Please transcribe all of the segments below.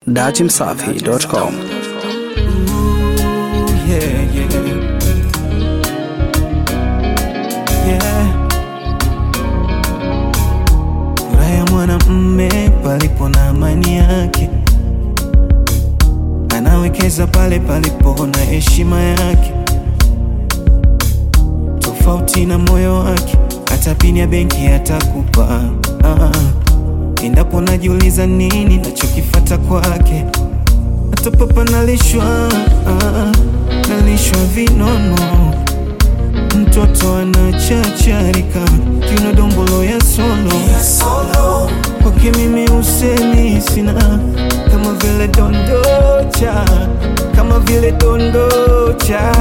dachimsafi.com. yeah, yeah. Yeah. Furaha ya mwanamme palipo na amani yake, anawekeza pale palipo na heshima yake, tofauti na moyo wake, hata pini ya benki atakupa. Ah, endapo najiuliza nini nachokifata kwake hata papa nalishwa, ah, nalishwa vinono, mtoto anachacharika kiuno dombolo ya solo kwake mimi usemi sina, kama vile dondocha, kama vile dondocha,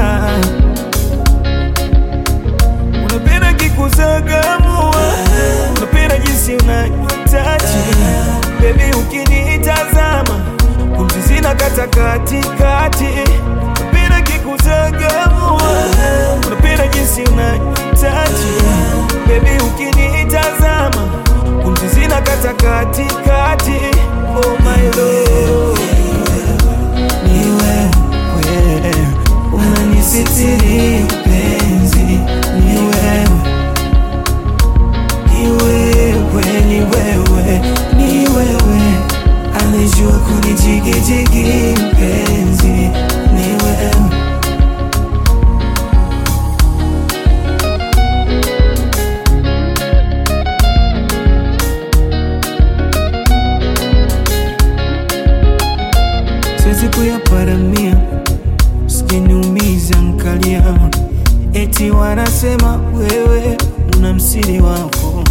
unapenda kikuzagamua, unapenda jinsi unanitaji bebi, ukinitazama pumzi zina kata katikati, unapenda kikuzagamua, unapenda jinsi unanitaji bebi, ukinitazama pumzi zina kata katikati, oh my love ni wewe unanisitiri penzi, ni wewe, ni wewe, ni wewe, ni wewe anijua kunijigijigi penzi, ni wewe siwezi kuyaparamia, usijeniumiza nkalia, eti wanasema wewe una msiri wako,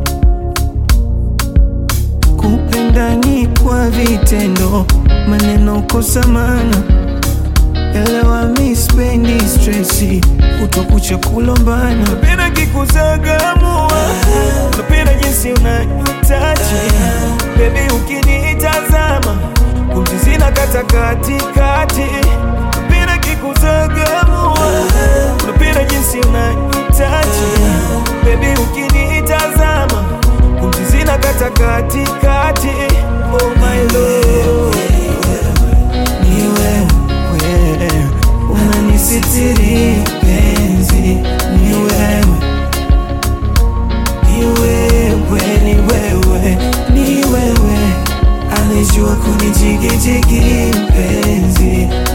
kupenda ni kwa vitendo, maneno kosa maana elewa, mi spendi stresi, kutokucha kulombana, napenda kikuzagamua, napenda jinsi unanitaji bebi, ukinitazama pumzi zina kata katikati, napenda kikuzagamua, napenda jinsi unanitaji bebi, ukinitazama pumzi zina kata katikati, oh my love ni wewe unanisitiri penzi, ni wewe, ni wewe, ni wewe, ni wewe anijua kunijigijigi penzi,